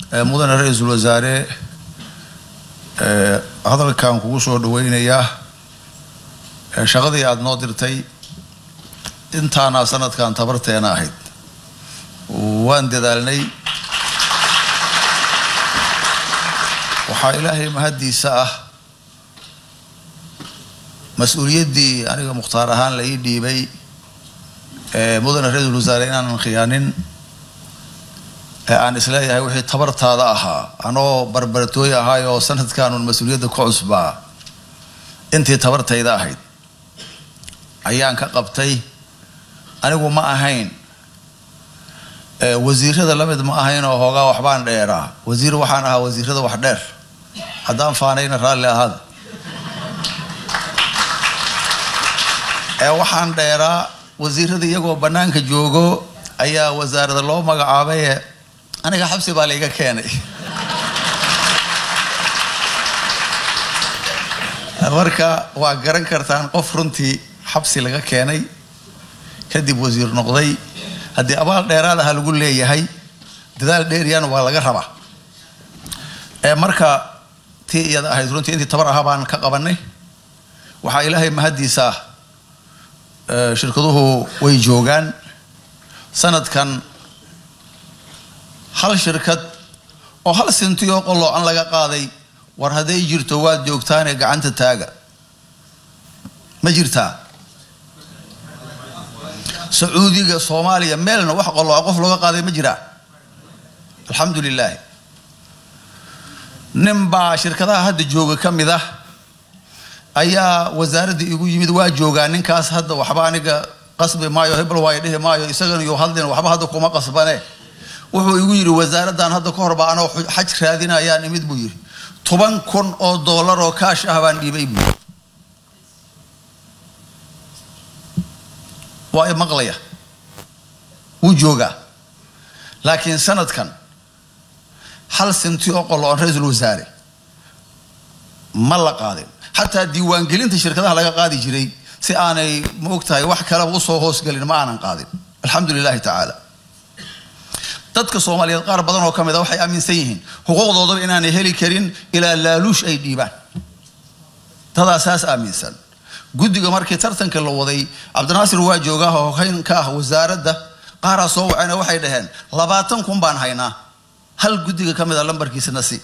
mudane ra-iisul wasaare hadalkan kugu soo dhaweynayaa shaqadii aada noo dirtay intaana sanadkan tabarteena ahayd waan dadaalnay waxaa ilaahay mahaddiisa ah mas-uuliyaddii aniga mukhtaar ahaan la ii dhiibay mudane ra-iisul wasaare inaanan khiyaanin ee aan isleeyahay wixii tabartaada ahaa anoo barbaratooy ahaay oo sanadkanun mas-uuliyadda ku cusbaa intii tabartayda ahayd ayaan ka qabtay anigu ma ahayn wasiirada la mid ma ahayn oo hoogaa waxbaan dheeraa wasiir waxaan ahaa wasiirada wax dheer haddaan faanayna raalli ahaada ee waxaan dheeraa wasiirada iyagoo bannaanka joogo ayaa wasaarada loo magacaabaye aniga xabsi baa layga keenay marka waa garan kartaan qof runtii xabsi laga keenay kadib wasiir noqday haddii abaal dheeraad aha lagu leeyahay dadaal dheeriyana waa laga rabaa ee marka tii iyada ahayd runtii intii tabar ahaa baan ka qabanay waxaa ilaahay mahaddiisa ah shirkaduhu way joogaan sanadkan hal shirkad oo hal sintiyoo qoloocan laga qaaday war hadday jirto waad joogtaane gacanta taaga ma jirtaa sacuudiga soomaaliya meelna wax qolooca qof looga qaaday ma jiraa alxamdu lilaahi nin baa shirkadaha hadda jooga ka mid ah ayaa wasaaradda igu yimid waa joogaa ninkaas hadda waxba aniga qasbi maayo hebel waayo dhihi maayo isagana iyo hadlin waxba hadda kuma qasbane wuxuu igu yidhi wasaaraddan hadda ka hor baa anoo xaj raadinayaan imid buu yidhi toban kun oo dollar oo kaash ah baan dhiibay buu yidhi waa i maqlaya wuu joogaa laakiin sanadkan hal sinti oo qolo-on ra-iisul wasaare ma la qaadin xataa diiwaangelinta shirkadaha laga qaadi jiray si aanay ma og tahay wax kaleba usoo hoosgelin ma aanan qaadin alxamdu lilahi tacaala dadka soomaaliyeed qaar badan oo ka mid a waxay aaminsan yihiin xuquuqdoodaba inaanay heli karin ilaa laaluush ay dhiibaan dadaa saas aaminsan guddiga markii tartanka la waday cabdinaasir waa joogaa hogeyn ka ah wasaaradda qaaraa soo wacayna waxay dhaheen labaatan kun baan haynaa hal guddiga ka mid a lambarkiisana si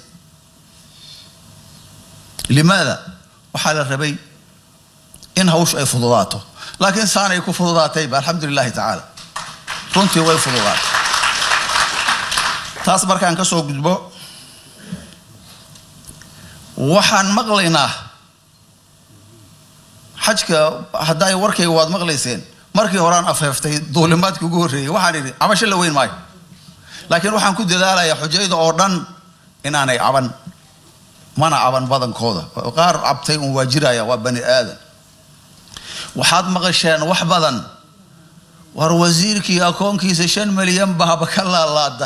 limaada waxaa la rabay in hawshu ay fududaato laakiin saanay ku fududaatayba alxamdu lilahi tacaala runtii way fududaatay taas markaan ka soo gudbo waxaan maqlaynaa xajka hadda ay warkayga waad maqlayseen markii horaan afheeftay duulimaadkii ugu horreeyey waxaan idhi cabasho la weyn maayo laakiin waxaan ku dadaalayaa xujayda oo dhan inaanay caban mana caban badankooda qaar cabtay un waa jiraya waa bani aadan waxaad maqasheen wax badan war wasiirkii akoonkiisa shan milyan baaba ka laalaada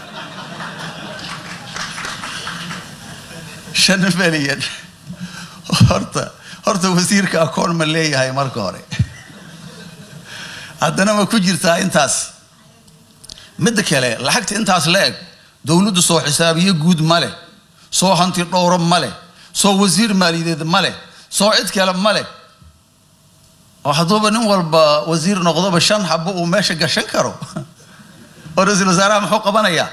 shan milyan horta horta wasiirka akoon ma leeyahay marka hore haddana ma ku jirtaa intaas midda kale lacagta intaas la eg dowladdu soo xisaabiyo guud ma leh soo hanti dhowro ma leh soo wasiir maaliyadeed ma leh soo cid kale ma leh oo hadduuba nin walba wasiir noqdoba shan xabo uu meesha gashan karo oo ra-iisul wasaaraha muxuu qabanayaa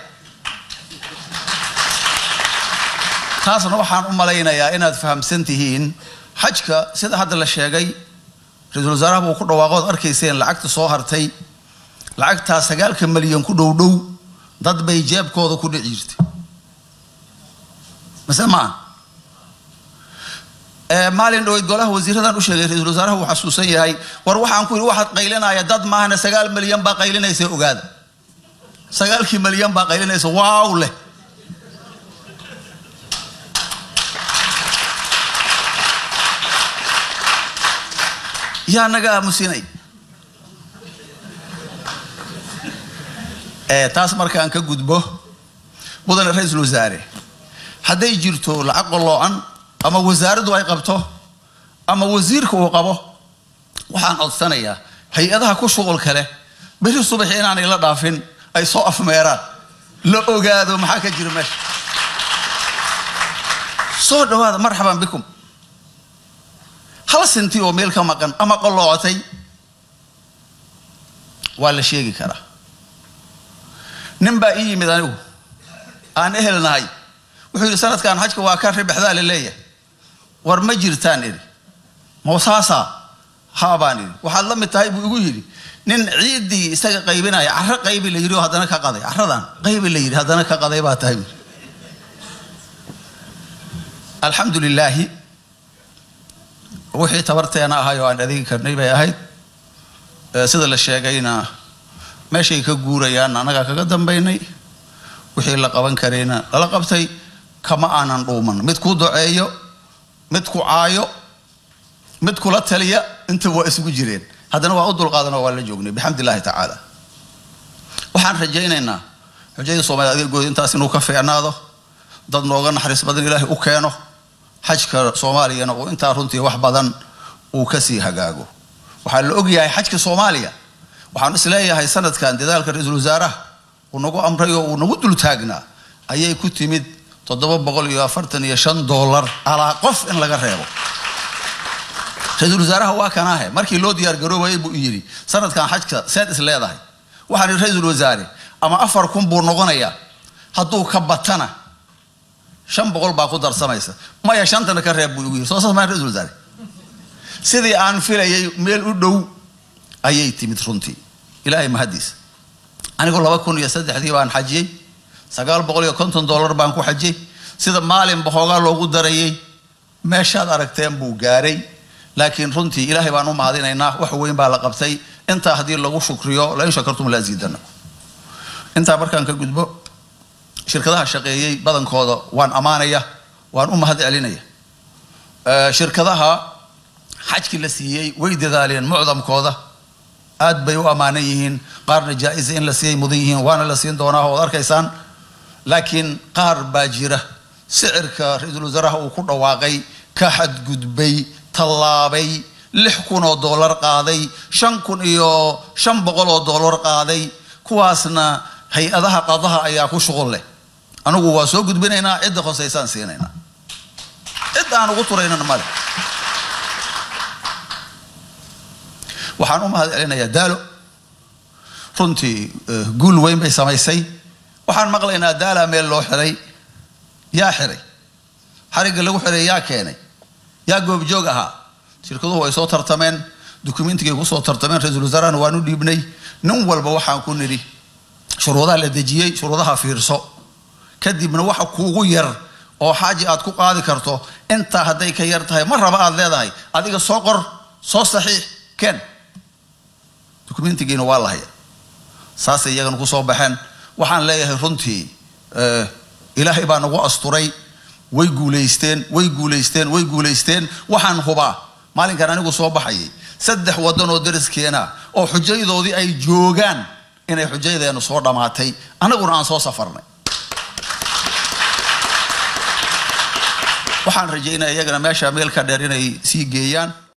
taasna waxaan u malaynayaa inaad fahamsan tihiin xajka sida hadda la sheegay ra-iisul wasaaraha buu ku dhawaaqood arkayseen lacagta soo hartay lacagtaa sagaalka malyan ku dhow dhow dad bay jeebkooda ku dhici jirtay mase maa maalin dhaweyd golaha wasiiradan u sheegay ra-iisul wasaaraha uu xasuusan yahay war waxaan ku yidhi waxaad qaylinaya dad maahana sagaal malyan baa qaylinaysa ogaada sagaalkii malyan baa qaylinaysa waaw leh yaa naga aamusinay taas markaan ka gudbo mudane ra-iisul wasaare hadday jirto lacag qoloocan ama wasaaraddu ay qabto ama wasiirka uu qabo waxaan codsanayaa hay-adaha ku shuqul kale beri subaxi inaanay la dhaafin ay soo afmeeraan la ogaado maxaa ka jira meesha soo dhawaada marxaban bikum hal sinti oo meel ka maqan ama qoloocotay waa la sheegi karaa nin baa ii yimid anigu aan ehel nahay wuxuu yidhi sanadkan xajka waa ka ribexdaa la leeyahay war ma jirtaan idhi mawsaasaa haa baan idhi waxaad la mid tahay buu igu yidhi nin ciiddii isaga qaybinaya carro qaybi la yidhi oo haddana ka qaday carradan qaybi la yidhi haddana ka qaday baa tahay alxamdu lilaahi wixii tabarteena ahay oo aan adeegi karnay bay ahayd sida la sheegayna meeshay ka guurayaan annagaa kaga dambaynay wixii la qaban karayna lala qabtay kama aanan dhuuman mid ku duceeyo mid ku caayo mid kula taliya inta waa isugu jireen haddana waa u dulqaadanoo waa la joognay bixamd illahi tacaala waxaan rajaynaynaa xujayda soomaliya adeegooda intaas inuu ka fiicnaado dad nooga naxariis badan ilaahay u keeno xajka soomaaliyana uu intaa runtii wax badan uu kasii hagaago waxaa la ogyahay xajka soomaaliya waxaan isleeyahay sanadkan dadaalka ra-iisul wasaaraha uu nagu amray oo uu nagu dul taagnaa ayay ku timid toddoba boqol iyo afartan iyo shan dollar alaa qof in laga reebo ra-iisul wasaaraha waa kanaahe markii loo diyaar garoobayay buu yidhi sanadkan xajka seed is leedahay waxaan ihi ra-iisul wasaare ama afar kun buu noqonayaa hadduu ka batana shan boqol baa ku darsamaysa maya shantana ka reeb buu igu yidhi soo saas maa ra-isul wasaare sidii aan filayay meel u dhow ayay timid runtii ilaahay mahadiisa anigu laba kun iyo saddexdii baan xajiyey sagaal boqol iyo konton dollar baan ku xajiyey sida maalinba hoogaa loogu darayay meeshaad aragteen buu gaaray laakiin runtii ilaahay baan u mahadinaynaa wax weyn baa la qabtay intaa haddii lagu shukriyo lain shakartum la ziidana intaa markaan ka gudbo shirkadaha shaqeeyey badankooda waan ammaanaya waan u mahad celinaya shirkadaha xajkii la siiyey way dadaaleen mucdamkooda aad bay u ammaanan yihiin qaarna jaa-isa in la siiyay mudan yihiin waana la siin doonaa oad arkaysaan laakiin qaar baa jira sicirka ra-iisul wasaaraha uu ku dhawaaqay ka xadgudbay tallaabay lix kun oo dollar qaaday shan kun iyo shan boqol oo dollar qaaday kuwaasna hay-adaha qadaha ayaa ku shuqul leh anigu waa soo gudbinaynaa cidda hoseysaan siinaynaa cidda aan ugu turaynana male waxaan u mahad celinayaa daalo runtii guul weyn bay samaysay waxaan maqlaynaa daala meel loo xiray yaa xiray xarigga lagu xiray yaa keenay yaa goobjoog ahaa shirkaduhu way soo tartameen dukumentigay kusoo tartameen ra-iisul wasaarahana waan u dhiibnay nin walba waxaan ku nidhi shuruudaha la dejiyey shuruudaha fiirso kadibna waxa kuugu yar oo xaaji aad ku qaadi karto intaa hadday ka yar tahay ma raba aad leedahay adiga soo qor soo saxiix ken dukumentigiina waa lahaya saasay iyagana kusoo baxeen waxaan leeyahay runtii ilaahay baa nagu asturay way guulaysteen way guulaysteen way guulaysteen waxaan hubaa maalinkan anigu soo baxayay saddex waddan oo dariskeena oo xujayadoodii ay joogaan inay xujayadeenu soo dhammaatay annaguna aan soo safarnay waxaan rajaynaya iyagana meesha meel ka dheer inay sii geeyaan